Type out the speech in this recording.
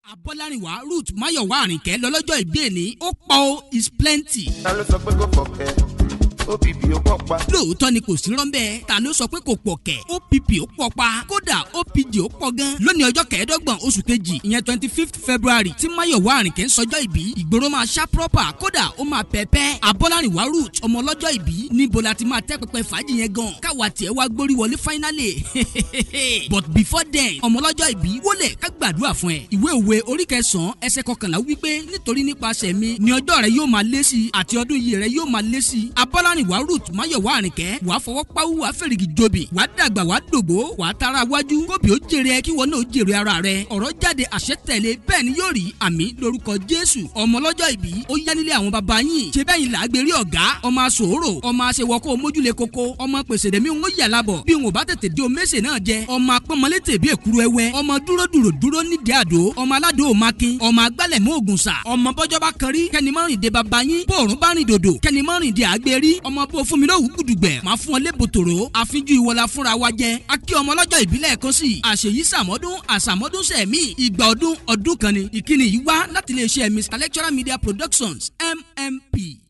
abọ́lárìnwá ruth mayowa àrìnkẹ́ lọ́lọ́jọ́ ìbí ẹni ó pọ̀ ó is plenty. ta ló sọ pé kò fọkẹ́ opp ó pọ̀ pa. lóòótọ́ ni kò sí rọ́ńbẹ́ ta ló sọ pé kò pọ̀ kẹ̀ opp ó pọ̀ pa kódà opd ó pọ̀ gan. lónìí ọjọ́ kẹẹ̀ẹ́dọ́gbọ̀n oṣù kejì ìyẹn twenty fifth february tí mayowa àrìnkẹ́ ń sọjọ́ ìbí ìgboro máa ṣá proper kódà ó máa pẹ́pẹ́ abọ́lárìnwá ruth ọmọ ọlọ́jọ́ ìbí níbo la ti máa tẹ́ pẹpẹ fàájì yẹn gan káwa tiẹ̀ wá gbórí wọlé finally but before then ọmọ ọlọ́jọ́ ìbí wọlé ká gbàdúrà fún ẹ ìwé òwe orí kẹsàn-án ẹsẹ̀ kọkànlá wípé nítorí nípasẹ̀ mi ni ọjọ́ rẹ yóò máa lé sí i àti ọdún yìí rẹ yóò máa lé sí i abọ́lárìnwá ruth máyọ̀wá àrìnkẹ́ wàá fọwọ́ páwú wàá fèrègì jobi wàá dàgbà wàá dògbó wàá tara wájú kóbi ó jèrè ẹ kí wọn náà ó jèrè ara rẹ ọ̀rọ̀ jáde àṣẹ tẹ̀lé bẹ́ẹ̀ ni yóò rí àmì lórúkọ jésù ọmọ lọ́jọ́ ìbí ó yá nílé àwọn baba yín ṣe bẹ́ẹ̀ yìí làágbérí ọ̀gá ọmọ asòrò ọmọ aṣèwọ́kọ́ mójúlé koko ọmọ pèsèdèmí ń yà lábọ̀ bí wọn ò bá tètè dé omese náà jẹ ọmọ apọ́nmọlé tèbí èkúrú ẹwẹ́ ọmọ dúró dúró dúró nídìí àdó ọmọ aládò òmakin ọmọ agbálẹ̀ mọ́ ògùn sà ọmọ bọ́jọ́ bá kan rí kẹ́ni mọ́rin de baba yín bóòrùn bá rìn dòdò kẹ́ni mọ́rin de àgbérí ọmọ bó fún mi lówù gùdùgbẹ̀ máa fún ọ lébòtòrò àfijú ìwọlá fúnra wa jẹ akí ọmọ ọlọ́jọ́ ìbílẹ̀ kan sí àṣeyí sàmọ́dún àsàmọ́dún sẹ̀mí ìgbà ọdún ọdún kan ni ìkíni yìí wá láti iléeṣẹ́ Mr Lecturer Media Productions MMP.